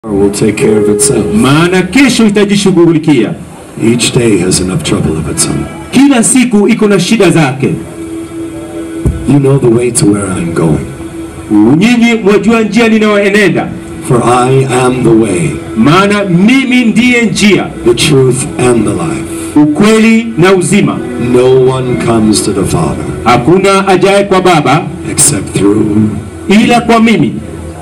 will take care of itself. maana kesho itajishughulikia. Each day has enough trouble of its own. Kila siku iko na shida zake. You know the way to where I'm going. Nyinyi mwajua njia ninayoenenda, For I am the way, maana mimi ndiye njia, the truth, and the life. ukweli na uzima. No one comes to the Father Hakuna ajaye kwa Baba except through ila kwa mimi.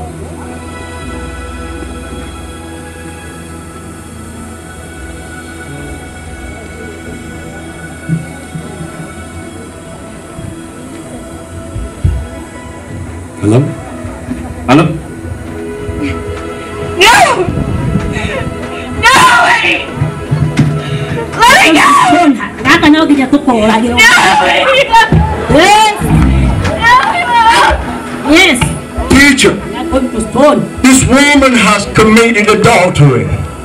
Hello? Halo? No! No! Eddie! Let me go! gaka no nginya tũkũragĩrwo No! Eddie! yes No! yes Teacher, we are going to stone this woman has committed adultery.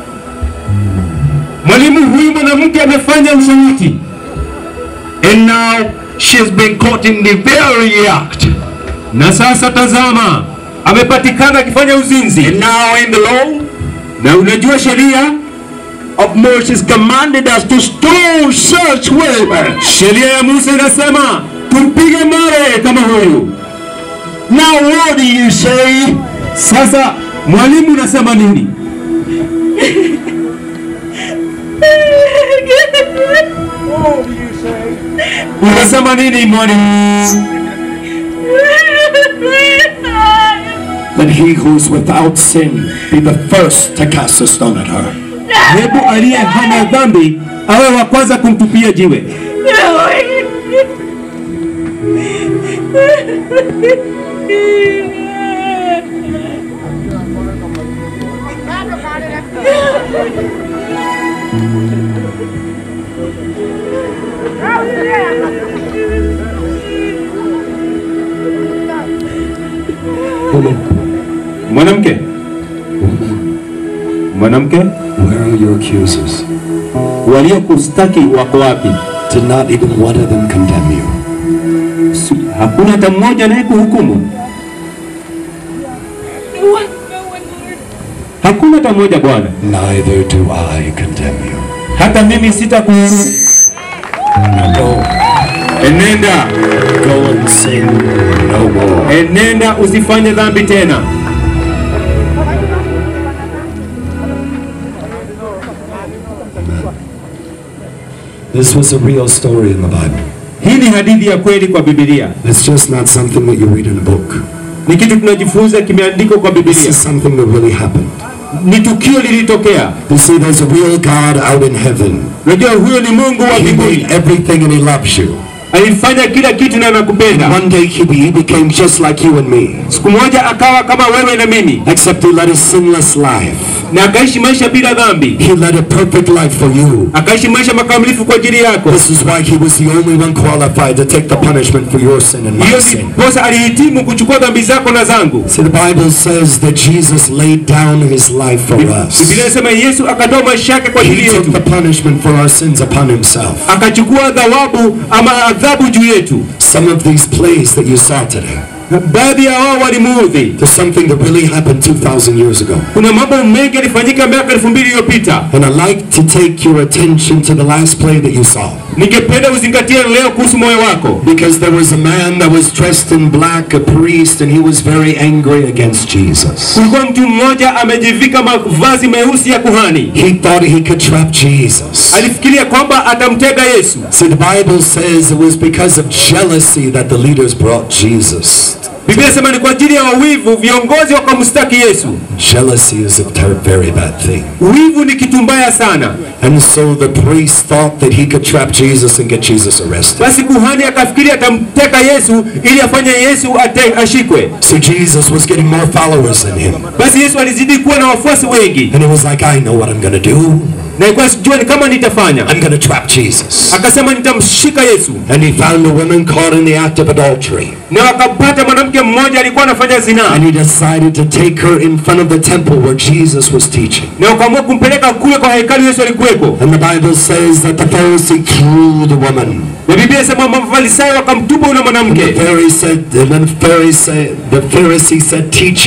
Mwalimu, huyu mwanamke amefanya usaliti And now she's been caught in the very act. na sasa tazama, amepatikana akifanya uzinzi. And now in the law Na unajua sheria of Moses commanded us to stone such women. sheria ya Musa inasema tumpige mawe kama huyu. Now what do you say? Sasa mwalimu, unasema nini? Unasema nini mwalimu? Let he who is without sin be the first to cast a stone at her. Hebu aliye hana dhambi awe wa kwanza kumtupia jiwe. No! Eddie! Woman, Mwanamke, mwanamke, where are your accusers? waliokustaki wako wapi? Did not even one of them condemn you? Si- Hakuna hata mmoja naye kuhukumu, No one, no one, Lord. hakuna hata mmoja Bwana. Neither do I condemn you. Hata mimi sitakuhukumu. Now go, Enenda, go and sin no more. enenda, usifanye dhambi tena. This was a real story in the Bible. Hii ni hadithi ya kweli kwa Biblia, It's just not something that you read in a book. ni kitu tunajifunza, kimeandikwa kwa This Biblia, is something that really happened. ni tukio lilitokea. You see, there's a real God out in heaven. Unajua huyo ni Mungu wa He mbinguni, made everything and He loves you. alifanya kila kitu na anakupenda. One day he, he became just like you and me, Siku moja akawa kama wewe na mimi, except he led a sinless life. na akaishi maisha bila dhambi, He led a perfect life for you. akaishi maisha makamilifu kwa ajili yako. This is why he was the only one qualified to take the punishment for your sin and my Hiyo sin. ndiposa alihitimu kuchukua dhambi zako na zangu. See, the Bible says that Jesus laid down his life for us. Biblia inasema Yesu akatoa maisha yake kwa ajili He took yetu, the punishment for our sins upon himself. akachukua thawabu ama adhabu juu yetu. Some of these plays that you saw today, Baadhi ya wao walimuudhi. there's something that really happened 2,000 years ago. Kuna mambo mengi yalifanyika miaka elfu mbili iliyopita. And I'd like to take your attention to the last play that you saw. Ningependa uzingatie leo kuhusu moyo wako, Because there was a man that was dressed in black, a priest, and he was very angry against Jesus. kulikuwa mtu mmoja amejivika mavazi meusi ya kuhani. He thought he could trap Jesus. Alifikiria kwamba atamtega Yesu. See, the Bible says it was because of jealousy that the leaders brought Jesus. Biblia inasema ni kwa ajili ya wawivu viongozi wakamstaki Yesu. Jealousy is a ter- very bad thing. Wivu ni kitu mbaya sana. And so the priest thought that he could trap Jesus and get Jesus arrested. Basi kuhani akafikiria atamteka Yesu ili afanye Yesu ate, ashikwe. So Jesus was getting more followers than him. Basi Yesu alizidi kuwa na wafuasi wengi, And he was like, I know what I'm going to do. na ilikuwa sijua ni kama nitafanya. I'm going to trap Jesus. Akasema nitamshika Yesu, And he found a woman caught in the act of adultery. na wakampata mwanamke mmoja alikuwa anafanya zinaa, And he decided to take her in front of the temple where Jesus was teaching. na wakaamua kumpeleka kule kwa hekalu Yesu alikuwepo. And the Bible says that the Pharisee threw the woman. Na Biblia inasema mafarisayo wakamtupa yule And mwanamke, the Pharisee said, and then the Pharisee, the Pharisee said, Teacher,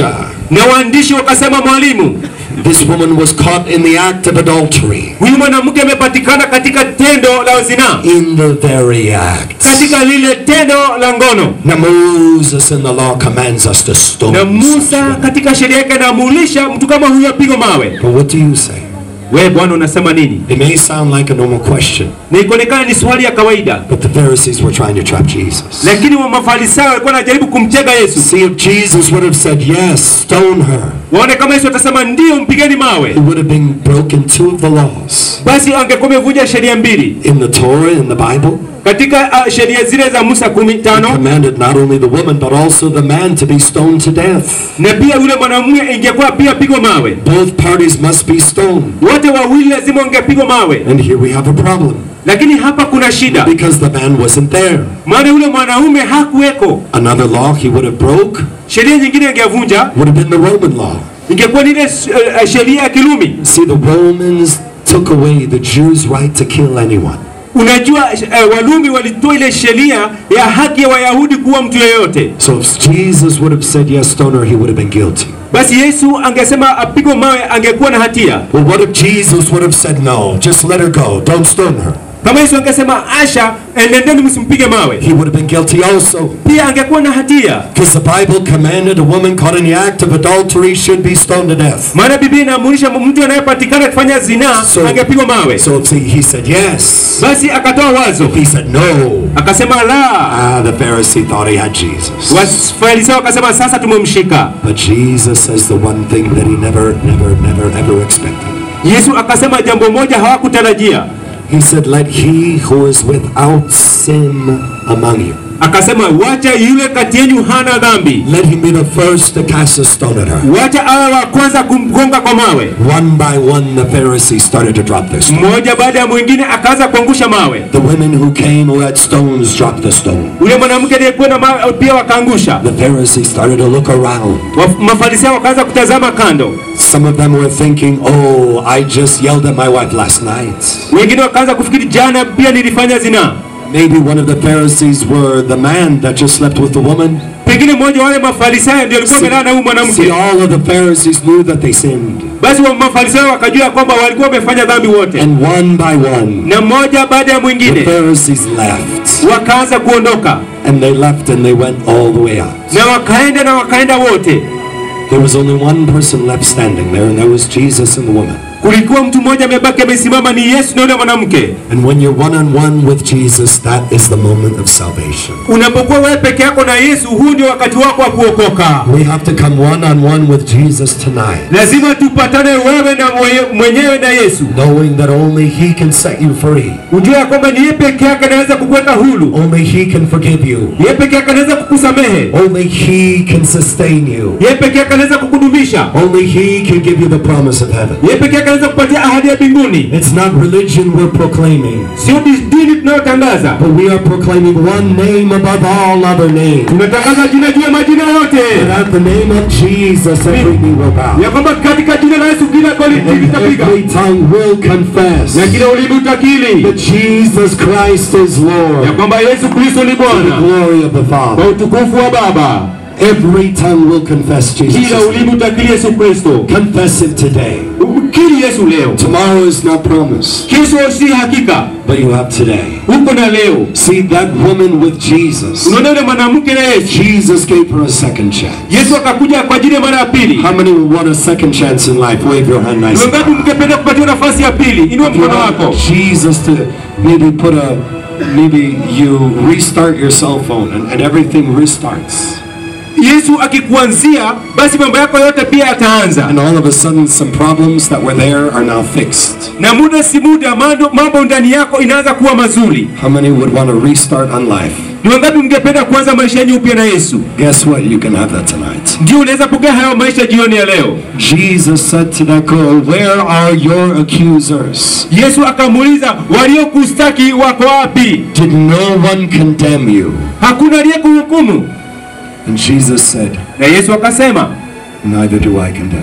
na waandishi wakasema mwalimu this woman was caught in the act of adultery. huyu mwanamke amepatikana katika tendo la zinaa In the very act. katika lile tendo la ngono Now Moses in the law commands us to stone na such musa women. katika sheria yake anaamulisha mtu kama huyu apigwe mawe But what do you say? we bwana unasema nini It may sound like a normal question, na ikuonekana ni swali ya kawaida but the Pharisees were trying to trap Jesus. lakini wa mafarisayo walikuwa wanajaribu kumtega yesu See if Jesus would have said, yes, stone her. waone kama yesu atasema ndio mpigeni mawe It would have been broken two of the laws. basi angekuwa amevunja sheria mbili In the Torah, in the Bible, katika uh, sheria zile za musa kumi he tano commanded not only the woman, but also the man to be stoned to death. na pia yule mwanamume ingekuwa pia pigwa mawe Both parties must be stoned. wote wawili lazima wangepigwa mawe And here we have a problem, lakini hapa kuna shida because the man wasn't there. maana yule mwanaume hakuweko Another law he would have broke sheria nyingine ingevunja would have been the Roman law. ingekuwa ni ile uh, sheria ya kirumi See, the Romans took away the Jews' right to kill anyone. unajua uh, walumi walitoa ile sheria ya haki ya wayahudi kuwa mtu yeyote So if Jesus would have said yes, stone her, he would have been guilty. basi yesu angesema apigwe mawe angekuwa na hatia Well, what if Jesus would have said no, just let her go, don't stone her? kama yesu angesema asha enendeni msimpige mawe He would have been guilty also. pia angekuwa na hatia Because the Bible commanded a woman caught in the act of adultery should be stoned to death. maana biblia inaamurisha mtu anayepatikana akifanya zinaa So- angepigwa mawe So see, he said yes. basi akatoa wazo He said no. akasema la Ah, the Pharisee thought he had Jesus. wafarisayo wakasema sasa tumemshika But Jesus says the one thing that he never, never, never, ever expected. yesu akasema jambo moja hawakutarajia He said, let he who is without sin among you, akasema wacha yule kati yenu hana dhambi let him be the first to cast a stone at her. wacha awe wa kwanza kumgonga kwa mawe One by one, the Pharisees started to drop their stones. mmoja baada ya mwingine akaanza kuangusha mawe The women who came who had stones dropped the stone. yule mwanamke aliyekuwa na mawe pia wakaangusha The Pharisees started to look around. Wa- mafarisayo wakaanza kutazama kando Some of them were thinking, oh, I just yelled at my wife last night. wengine wakaanza kufikiri jana pia nilifanya zinaa Maybe one of the Pharisees were the man that just slept with the woman. pengine mmoja wa wale mafarisayo ndio alikuwa amelala na huyu See, mwanamke all of the Pharisees knew that they sinned. basi wa mafarisayo wakajua kwamba walikuwa wamefanya dhambi wote And one by one, na mmoja baada ya the mwingine Pharisees left. wakaanza kuondoka And they left and they went all the way out. na wakaenda na wakaenda wote There was only one person left standing there, and that was Jesus and the woman. kulikuwa mtu mmoja amebaki amesimama ni yesu na yule mwanamke And when you're one on one with Jesus, that is the moment of salvation. unapokuwa wewe peke yako na yesu huu ndio wakati wako wa kuokoka We have to come one on one with Jesus tonight, lazima tupatane wewe na mwenye- mwenyewe na yesu knowing that only He can set you free. ujue ya kwamba ni yeye peke yake anaweza kukuweka hulu Only He can forgive you. yeye peke yake anaweza kukusamehe Only He can sustain you. yeye peke yake anaweza kukudumisha Only He can give you the promise of heaven. yeye peke yake anaweza kupatia ahadi ya mbinguni It's not religion we're proclaiming, sio dis- dini tunayotangaza but we are proclaiming one name above all other names. tunatangaza jina juu ya majina yote That at the name of Jesus, every knee will bow. ya kwamba katika jina la yesu kila goli And litapiga every tongue will confess na kila ulimi utakili that Jesus Christ is ya Lord. kwamba yesu kristo ni To the bwana glory of the kwa Father. utukufu wa baba Every tongue will confess Jesus. kila is ulimi Lord. utakili yesu kristo Confess it today. kili yesu leo Tomorrow is not promised, kesho si hakika but you have today. huko na leo See that woman with Jesus. unaona yule mwanamke na yesu Jesus gave her a second chance. yesu akakuja kwa ajili ya mara ya pili How many would want a second chance in life? Wave your hand Ni nice. wangapi mngependa kupatiwa nafasi ya pili inua You mkono wako want Jesus to maybe put a, maybe you restart your cell phone and, and everything restarts. yesu akikuanzia basi mambo yako yote pia yataanza And all of a sudden some problems that were there are now fixed. na muda si muda mambo- mambo ndani yako inaanza kuwa mazuri How many would want to restart on life? ni wangapi mngependa kuanza maisha yenyu upya na yesu Guess what? You can have that tonight. ndio unaweza pokea hayo maisha jioni ya leo Jesus said to that girl, Where are your accusers? yesu akamuuliza waliokustaki wako wapi Did no one condemn you? hakuna aliyekuhukumu And Jesus said, na yesu akasema Neither do I condemn you.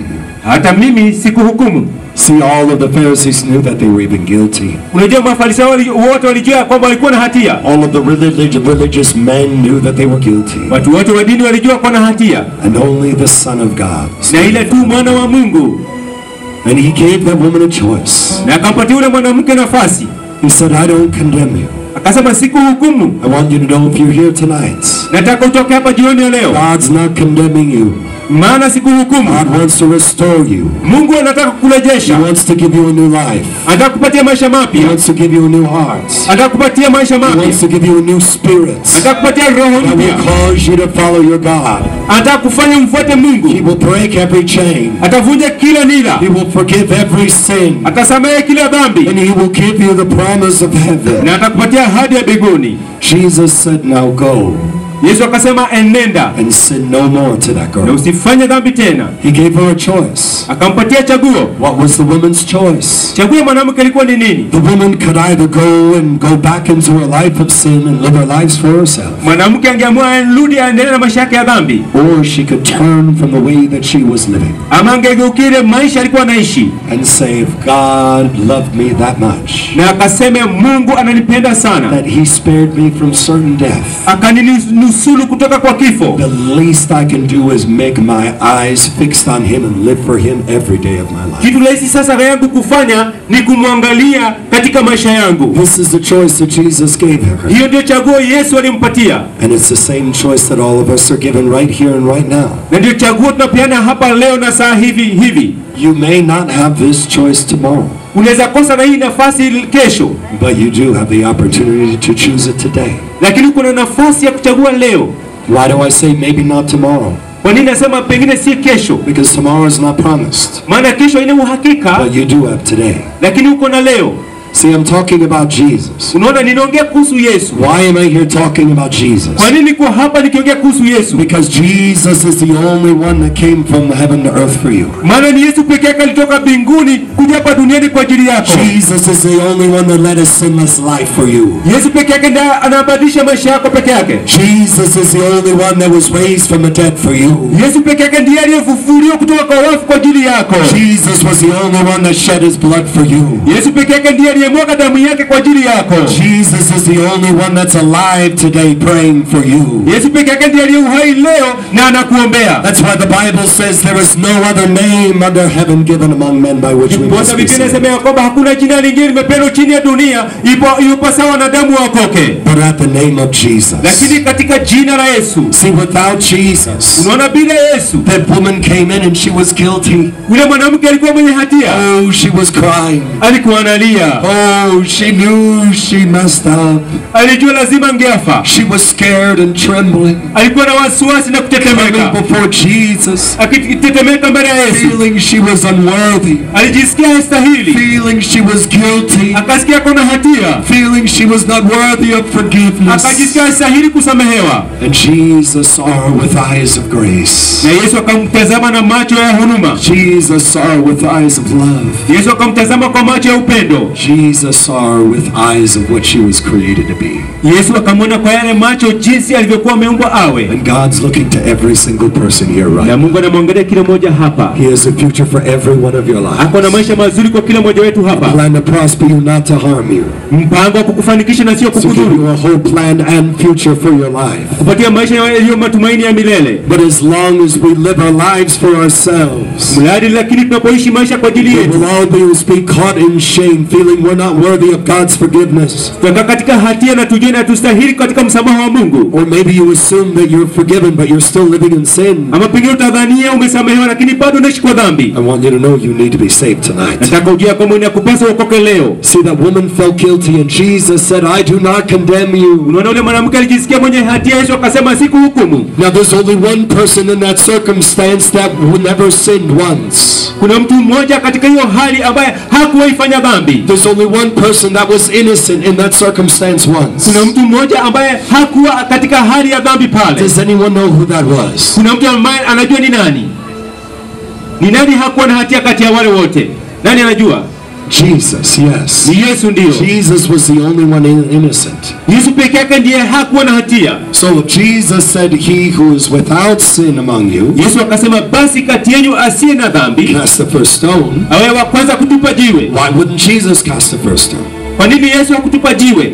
hata mimi sikuhukumu. See, all of the Pharisees knew that they were even guilty. Unajua mafarisayo wali- wote walijua kwamba walikuwa na hatia, All of the religious, religious men knew that they were guilty. watu wote wa dini walijua kuwa na hatia, And only the Son of God. na ile tu mwana wa Mungu, And he gave that woman a choice. na akampatia yule mwanamke nafasi, He said, I don't condemn you. akasema sikuhukumu. I want you to know if you're here tonight, Nataka utoke hapa jioni ya leo, God's not condemning you. maana sikuhukumu. God wants to restore you. Mungu anataka He kukurejesha, wants to give you a new life. anataka kupatia maisha He mapya, wants to give you a new heart. anataka kupatia maisha He mapya, wants to give you a new spirit anataka kupatia roho that will mpya, cause you to follow your God. anataka kufanya mfuate He Mungu, will break every chain. atavunja kila nira, He will forgive every sin. atasamehe kila dhambi, And he will give you the promise of heaven. na atakupatia ahadi ya mbinguni. Jesus said, now go Yesu akasema enenda and sin no more to that na girl. usifanye dhambi tena. He gave her a choice. Akampatia chaguo. What was the woman's choice? Chaguo ya mwanamke ilikuwa ni nini? The woman could either go and go back into her life of sin and live her lives for herself, Mwanamke angeamua arudi aendelee na maisha yake ya dhambi, or she could turn from the way that she was living ama angegeukire maisha alikuwa anaishi and say, if God loved me that much, na akaseme Mungu ananipenda sana, that he spared me from certain death, akaninusulu kutoka kwa kifo. the least I can do is make my eyes fixed on him and live for him every day of my life. Kitu rahisi sasa yangu kufanya ni kumwangalia katika maisha yangu. This is the choice that Jesus gave her. Hiyo ndio chaguo Yesu alimpatia, And it's the same choice that all of us are given right here and right now. na ndio chaguo tunapeana hapa leo na saa hivi hivi. You may not have this choice tomorrow, Unaweza kosa na hii nafasi kesho, but you do have the opportunity to choose it today. lakini kuna nafasi ya kuchagua leo. Why do I say maybe not tomorrow? Kwa nini nasema pengine si kesho? Because tomorrow is not promised, Maana kesho haina uhakika, but you do have today. lakini uko na leo. See, I'm talking about Jesus. Unaona, ninaongea kuhusu Yesu. Why am I here talking about Jesus? Kwa nini niko hapa nikiongea kuhusu Yesu? Because Jesus is the only one that came from heaven to earth for you. Maana ni Yesu peke yake alitoka mbinguni kuja hapa duniani kwa ajili yako. Jesus is the only one that led a sinless life for you. Yesu peke yake ndiye anabadilisha maisha yako peke yake. Jesus is the only one that was raised from the dead for you. Yesu peke yake ndiye aliyefufuliwa kutoka kwa wafu kwa ajili yako. Jesus was the only one that shed his blood for you. Yesu peke yake ndiye aliyemwaga damu yake kwa ajili yako. Jesus is the only one that's alive today praying for you. Yesu peke yake ndiye aliye uhai leo na anakuombea. That's why the Bible says there is no other name under heaven given among men by which we must Ndiposa be Biblia saved. inasema ya kwamba hakuna jina lingine limepewa chini ya dunia ipo iupasawa wanadamu waokoke, But at the name of Jesus. lakini katika jina la Yesu. See, without Jesus, Unaona, bila Yesu that woman came in and she was guilty. yule mwanamke alikuwa mwenye hatia, Oh, she was crying. alikuwa analia, Oh, she knew she messed up. alijua lazima angeafa, She was scared and trembling. alikuwa na wasiwasi na Coming kutetemeka, before Jesus, akitetemeka mbele ya Yesu, feeling she was unworthy, alijisikia hastahili, feeling she was guilty, akasikia kuna hatia, feeling she was not worthy of forgiveness. akajisikia hastahili kusamehewa, And Jesus saw her with eyes of grace. na Yesu akamtazama na macho ya huruma. Jesus saw her with eyes of love. Yesu akamtazama kwa macho ya upendo. Jesus saw her with eyes of what she was created to be. Yesu akamwona kwa yale macho jinsi alivyokuwa ameumbwa awe, And God's looking to every single person here right na now. Mungu anamwangalia kila mmoja hapa. He has a future for every one of your Ako na lives. maisha mazuri kwa kila mmoja wetu hapa, Plan to prosper you, not to harm you. mpango wa kukufanikisha na sio To give kukudhuru, you a whole plan and future for your life. kupatia maisha yaliyo matumaini ya milele. But as long as we live our lives for ourselves, Mradi lakini tunapoishi maisha kwa ajili we yetu, will always be caught in shame, feeling we're not worthy of God's forgiveness. tutakaa katika hatia na tujue na tustahili katika msamaha wa Mungu. Or maybe you assume that you're forgiven, but you're still living in sin. Ama pengine utadhania umesamehewa, lakini bado unaishi kwa dhambi. I want you to know you need to be saved tonight. Nataka ujue ya kwamba inakupasa uokoke leo. See, that woman felt guilty, and Jesus said, I do not condemn you. Unaona, ule mwanamke alijisikia mwenye hatia, Yesu akasema sikuhukumu. Now, there's only one person in that circumstance that never sinned once. Kuna mtu mmoja katika hiyo hali ambaye hakuwahi fanya dhambi. There's only one person that was innocent in that circumstance once. Kuna mtu mmoja ambaye hakuwa katika hali ya dhambi pale. Does anyone know who that was? Kuna mtu ambaye anajua ni nani? Ni nani hakuwa na hatia kati ya wale wote? Nani anajua? Jesus, yes. ni Yesu ndiyo. Jesus was the only one in- innocent. Yesu peke yake ndiye hakuwa na hatia. So if Jesus said, He who is without sin among you, Yesu akasema, basi kati yenu asiye na dhambi cast the first stone, awe wa kwanza kutupa jiwe. why wouldn't Jesus cast the first stone? Kwa nini Yesu hakutupa jiwe?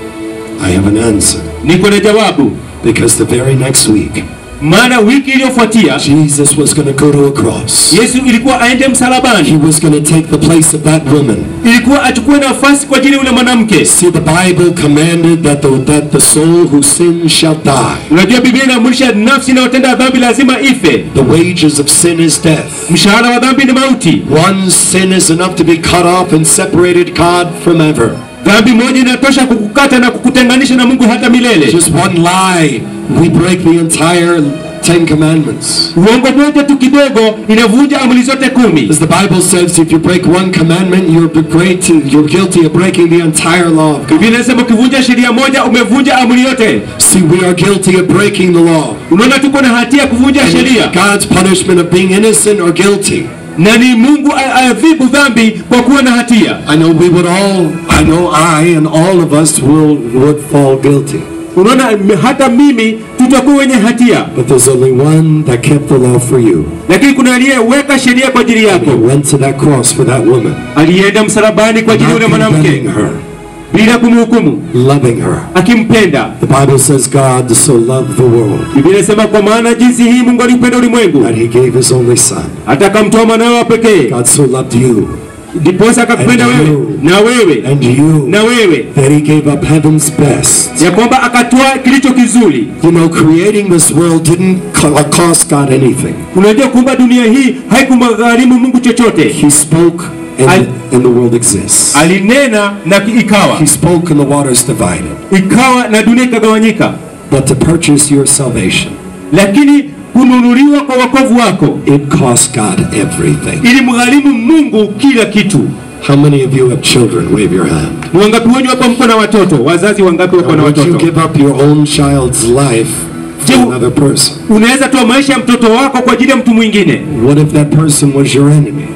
I have an answer. Niko na jawabu. Because the very next week, Maana wiki iliyofuatia Jesus was going to go to a cross. Yesu ilikuwa aende He msalabani, was going to take the place of that woman. ilikuwa achukue nafasi kwa ajili ya yule mwanamke. See, the Bible commanded that the, that the soul who sins shall die. Unajua Biblia inaamrisha nafsi inayotenda dhambi lazima ife. The wages of sin is death. Mshahara wa dhambi ni mauti. One sin is enough to be cut off and separated God from ever. Dhambi moja inatosha kukukata na kukutenganisha na Mungu hata milele. Just one lie, we break the entire Ten Commandments. Uongo moja tu kidogo inavunja amri zote kumi. As the Bible says, if you break one commandment, you're great, you're guilty of breaking the entire law of God. Biblia inasema ukivunja sheria moja umevunja amri yote. See, we are guilty of breaking the law. Unaona tuko na hatia ya kuvunja And sheria, it's God's punishment of being innocent or guilty. na ni Mungu a- aadhibu dhambi kwa kuwa na hatia. I know we would all, I know I and all of us will, would fall guilty. Unaona m- hata mimi tutakuwa wenye hatia, But there's only one that kept the law for you. lakini kuna aliyeweka sheria kwa ajili He yako, went to that cross for that woman. alienda msalabani kwa ajili ya Not yule mwanamke condemning her, bila kumhukumu, loving her. akimpenda. The Bible says God so loved the world Biblia inasema kwa maana jinsi hii Mungu alipenda ulimwengu that he gave his only son. hata akamtoa mwanawe wa pekee, God so loved you ndiposa akakupenda And wewe you. na wewe and you na wewe, that he gave up heaven's best. ya kwamba akatoa kilicho kizuri. You know, creating this world didn't co- cost God anything. Unajua kuumba dunia hii haikumgharimu Mungu chochote, He spoke and, I- and the world exists. alinena na ikawa, He spoke and the waters divided. ikawa na dunia ikagawanyika. But to purchase your salvation, Lakini kununuliwa kwa wokovu wako it cost God everything. ili mgharimu Mungu kila kitu. How many of you have children? Wave your hand. Ni wangapi wenyu hapa mko na watoto? Wazazi wangapi wako na Would you watoto? give up your own child's life for Do- another person? Unaweza toa maisha ya mtoto wako kwa ajili ya mtu mwingine. What if that person was your enemy?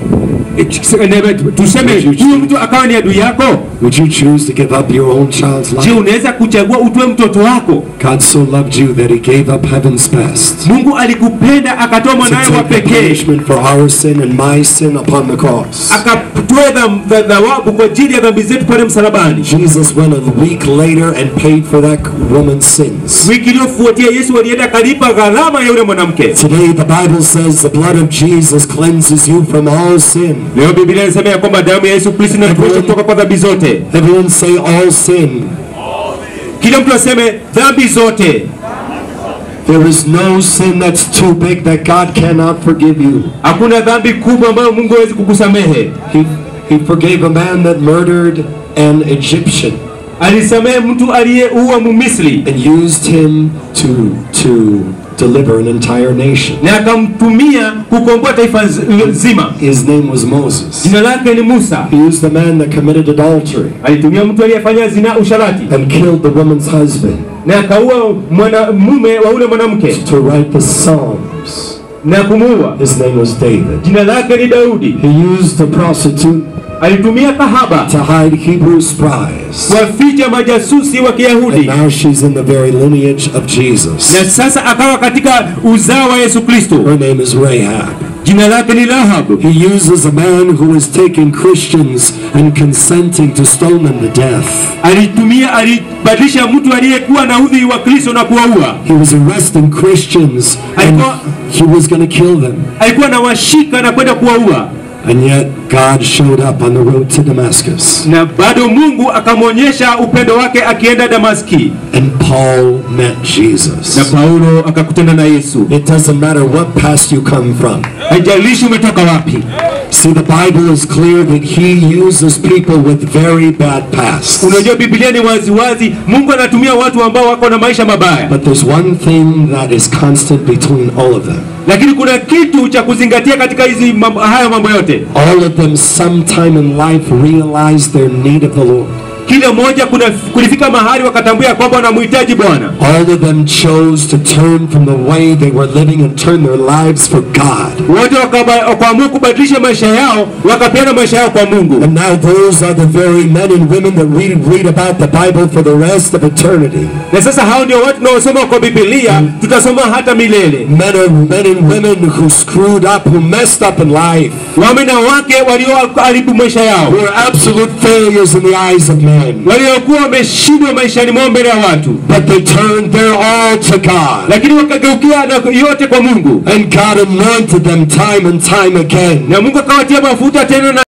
Tuseme huyu mtu akawa ni adui yako. Would you choose to give up your own child's Je, life? unaweza kuchagua utoe mtoto wako? God so loved you that he gave up heaven's best Mungu alikupenda akatoa to mwanawe wa take the pekee punishment for our sin and my sin upon the cross. akatoa dham- dha- thawabu kwa ajili ya dhambi zetu pale msalabani. Jesus went a week later and paid for that woman's sins. Wiki iliyofuatia Yesu alienda akalipa gharama ya yule mwanamke. Today the Bible says the blood of Jesus cleanses you from all sin. Leo Biblia inasema ya kwamba damu ya Yesu Kristo inatuosha kutoka kwa dhambi zote. Everyone say all sin. Kila mtu aseme dhambi zote. There is no sin that's too big that God cannot forgive you. Hakuna dhambi kubwa ambayo Mungu hawezi kukusamehe. He, he forgave a man that murdered an Egyptian Alisamehe mtu aliyeua Mumisri and used him to, to deliver an entire nation. na akamtumia kukomboa taifa nz- zima. His name was Moses. Jina lake ni Musa. He used the man that committed adultery Alitumia mtu aliyefanya zina usharati and killed the woman's husband na akaua mwanamume wa ule mwanamke to write the Psalms. na kumuua. His name was David. Jina lake ni Daudi. He used the prostitute Alitumia kahaba to hide Hebrew spies. kuwaficha majasusi wa And Kiyahudi, now she's in the very lineage of Jesus. na sasa akawa katika uzao wa Yesu Kristo. Her name is Rahab. Jina lake ni Rahabu. He uses a man who is taking Christians and consenting to stone them to death. Alitumia, alibadilisha mtu aliyekuwa na udhi wa Kristo na kuwaua. He was arresting Christians and he was going to kill them. Alikuwa anawashika na kwenda kuwaua, And yet God showed up on the road to Damascus. na bado Mungu akamwonyesha upendo wake akienda Damaski, And Paul met na Jesus. Paulo akakutana na Yesu. It doesn't matter what past you come from. Haijalishi umetoka wapi. See, the Bible is clear that he uses people with very bad pasts. Unajua Biblia ni wazi wazi, Mungu anatumia watu ambao wako na maisha mabaya, But there's one thing that is constant between all of them. lakini kuna kitu cha kuzingatia katika hizi mambo, haya mambo yote. All of them sometime in life realize their need of the Lord. kila mmoja kuna kulifika mahali wakatambua ya kwamba wanamhitaji Bwana. All of them chose to turn from the way they were living and turn their lives for God. Wote wakaba- wakaamua kubadilisha maisha yao, wakapeana maisha yao kwa Mungu. And now those are the very men and women that we read about the Bible for the rest of eternity. Na sasa hao ndio watu tunaosoma kwa Biblia, tutasoma hata milele. Men and, men and women who screwed up, who messed up in life, Wame na wake walioharibu maisha yao, who are absolute failures in the eyes of men. waliokuwa wameshindwa maishani mwao mbele ya watu, But they turned their all to God. lakini wakageukia na yote kwa Mungu, And God anointed them time and time again. na Mungu akawatia mafuta tena na